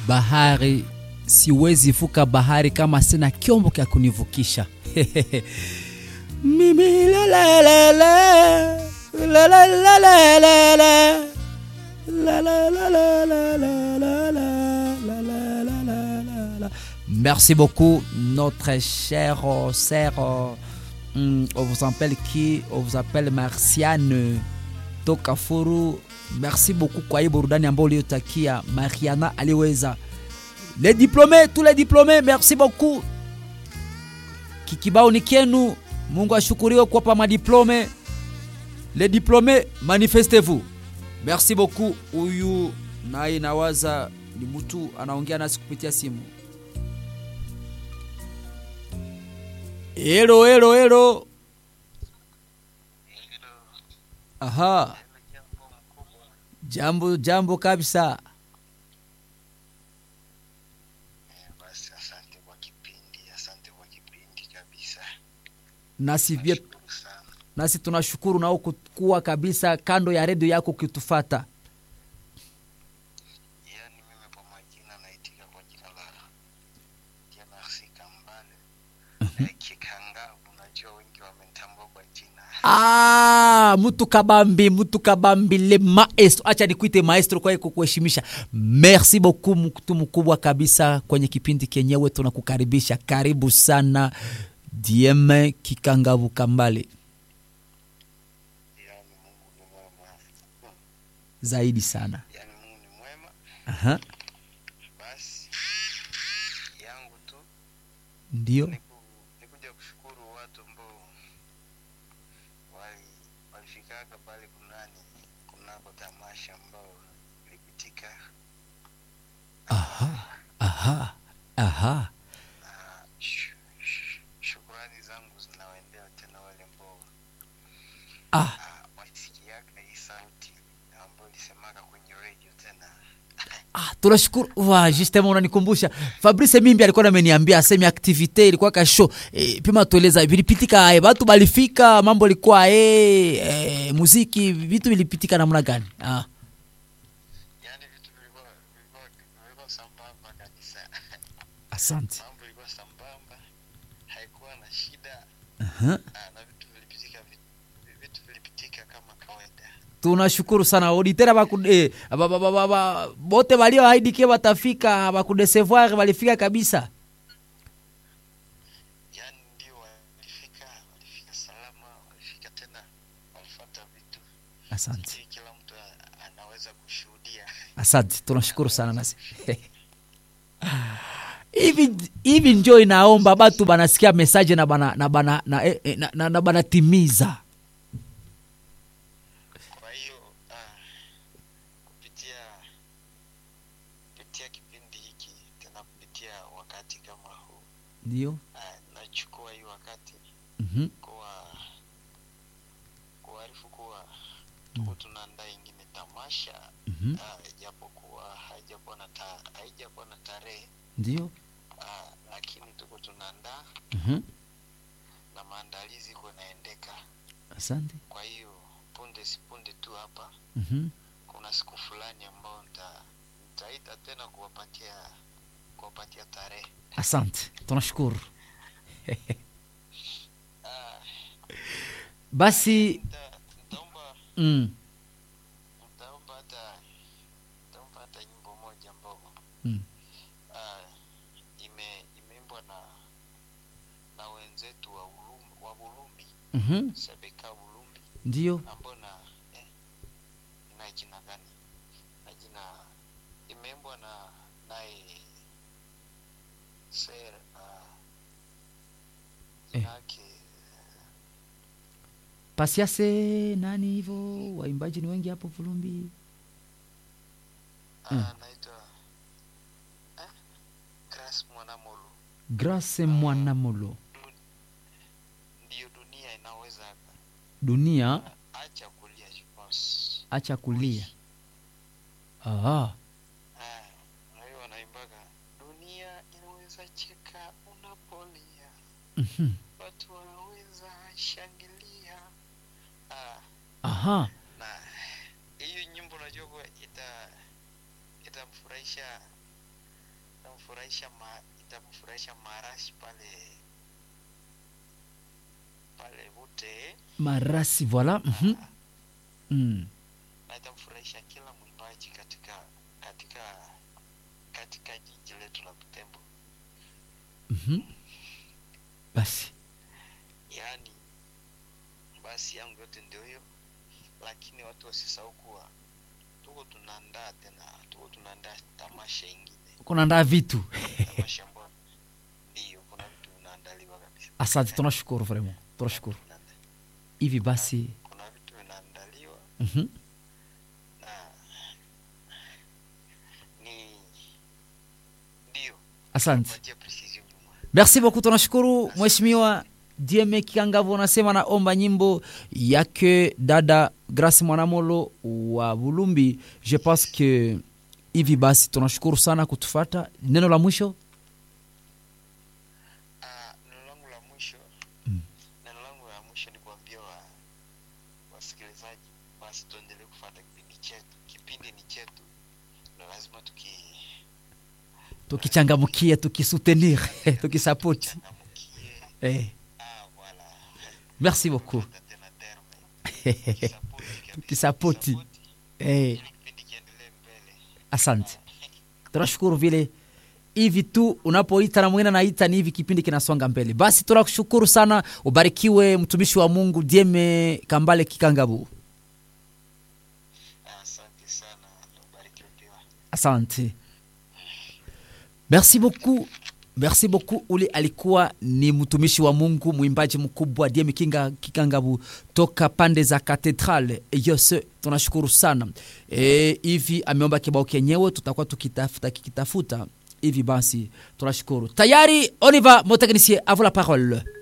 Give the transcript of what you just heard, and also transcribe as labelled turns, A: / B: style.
A: bahari siwezi vuka bahari kama sina kyombo kya kunivukisha mimi la la la la la la la la la la La, la, la, la, la, la, la, la, la, la, la, la, la, la. Merci beaucoup, notre chère euh, sœur. euh, hum, on vous appelle qui On vous appelle Marciane Tokafuru. Merci beaucoup kwa hii burudani ambayo uliotakia Mariana aliweza. Les diplômés, tous les diplômés, merci beaucoup. Kikibao ni kenu. Mungu ashukuriwe kuwapa madiplome. Les diplômés, manifestez-vous. Merci beaucoup. Huyu naye nawaza ni mtu anaongea nasi kupitia simu. Hello, hello, hello. Aha. Jambo, jambo kabisa.
B: Basi asante kwa kipindi, asante kwa kipindi kabisa.
A: Nasi pia
B: Nashukuru sana.
A: nasi tunashukuru nao kuwa kabisa kando ya redio yako ukitufata.
B: Yaani mimi kwa majina naitika kwa jina la Janasi Kambale Eh, Kikanga. Unajua wengi wamenitambua kwa jina
A: Ah, mtu kabambi, mtu kabambi le maestro. Acha nikuite maestro kwa kukuheshimisha. Merci beaucoup mtu mkubwa kabisa kwenye kipindi kenyewe tunakukaribisha. Karibu sana DM Kikangavu Kambale.
B: yaani Mungu ni mwema, Hmm.
A: Zaidi sana.
B: yaani Mungu ni mwema.
A: Aha.
B: Basi yangu tu
A: Ndio.
B: ni ku- ni kuja kushukuru watu ambao wali walifikaga pale kunani kunako tamasha ambao ilipitika
A: Aha. Aha. Aha.
B: na sh- sh- shukurani zangu zinawaendea tena wale ambao
A: Ah.
B: ah, walisikiaga hii sauti ambayo ilisemaka kwenye radio tena
A: Ah, tunashukuru wa justement unanikumbusha Fabrice Mimbi alikuwa ameniambia asemi activite ilikuwa ka show e, pima tueleza vilipitika e, watu balifika mambo ilikuwa e, e, muziki vitu vilipitika namna gani ah.
B: yaani vitu vilikuwa vilikuwa vilikuwa sambamba kabisa
A: asante
B: mambo ilikuwa sambamba haikuwa na shida
A: Aha.
B: ah, na vitu vilipitika vi- vitu vilipitika kama kawaida
A: tunashukuru sana auditera baku eh, ba, ba, ba, ba, ba, bote walioahidi ke watafika bakudesevoir walifika kabisa
B: yaani ndio walifika walifika salama walifika tena walifuata vitu
A: asante
B: si kila mtu a- anaweza kushuhudia
A: asante tunashukuru sana nasi hivi hivi njo inaomba batu banasikia mesaje na bana na bana na, eh, eh, na, na, na banatimiza
B: kwa hiyo ah, kupitia kupitia kipindi hiki tena kupitia wakati kama huu
A: ndio
B: ah, nachukua hii wakati
A: Mhm.
B: kuwa kuarifu kuwa tuko tunaandaa ingine tamasha
A: Mhm.
B: ah, ijapokuwa haijakuwa na ta, haijakuwa na tarehe
A: ndio
B: ah, lakini tuko tunaandaa
A: Mhm.
B: na maandalizi iko naendeka
A: asante
B: kwa hiyo punde si punde tu hapa
A: Mhm.
B: kuna siku fulani ambayo nita nitaita tena kuwapatia kuwapatia tarehe
A: asante tunashukuru
B: ah,
A: basi
B: nita, nitaomba
A: mm,
B: nitaomba hata nitaomba hata nyimbo moja ambao
A: mm.
B: ah, ime imeimbwa na na wenzetu wa Ulumbi, wa Bulumbi
A: Mhm.
B: Sebeka Bulumbi
A: ndio
B: ambao na eh, ina jina gani na jina imeimbwa na naye ser uh,
A: Eh.
B: jina yake
A: pasiase nani hivyo waimbaji ni wengi hapo vulumbi
B: ah, anaitwa eh, Grace Mwanamolo
A: grace mwanamolo
B: ndiyo dunia inaweza
A: dunia
B: acha kulia je pense
A: acha kulia ah.
B: Ah, na hiyo wanaimbaga dunia inaweza cheka unapolia
A: Mhm.
B: watu wanaweza shangilia ah,
A: aha
B: na hiyo nyimbo najua kuwa ita itamfurahisha itamfurahisha ma, itamfurahisha marashi pale pale Bute
A: marasi voilà mhm. mm.
B: na itamfurahisha kila mwimbaji katika katika katika jiji letu la Butembo.
A: Mhm. basi
B: Yaani basi yangu yote ndio hiyo, lakini watu wasisahau kuwa tuko tunaandaa tena, tuko tunaandaa tamasha ingine,
A: kunaandaa vitu
B: tamasha ambayo ndio kuna vitu vinaandaliwa kabisa.
A: asante tunashukuru vraiment tunashukuru
B: Vinaanda-
A: hivi basi
B: Kuna vitu vinaandaliwa
A: mhm.
B: na ni ndio
A: asante
B: patia precision nyuma.
A: merci beaucoup tunashukuru mheshimiwa dieme kikangavu unasema naomba nyimbo yake dada grace mwanamolo wa bulumbi je pense que hivi basi tunashukuru sana kutufata neno la mwisho
B: Ah, neno langu la mwisho
A: Mm.
B: neno langu la mwisho ni kuambia wa wasikilizaji basi tuendelee kufuata kipindi chetu kipindi ni chetu na lazima tuki
A: tukichangamkia tukisutenir tukisapoti
B: changamkie
A: eh.
B: ah voilà
A: merci beaucoup
B: Fuata tena terme Tukisapoti kabisa,
A: Tukisapoti.
B: tukisapoti,
A: eh.
B: ili kipindi kiendelee mbele
A: asante tunashukuru vile hivi tu unapoita na mwingine anaita ni hivi kipindi kinasonga mbele basi tunakushukuru sana ubarikiwe mtumishi wa mungu dieme kambale kikangabu
B: Ah, asante sana ubarikiwe pia
A: asante merci beaucoup merci beaucoup ule alikuwa ni mtumishi wa mungu mwimbaji mkubwa diemi kinga kikangabu toka pande za katedral yose tunashukuru sana e, hivi ameomba kibao kenyewe tutakuwa tukitafuta kikitafuta hivi basi tunashukuru tayari on y va mon technicien à vous la parole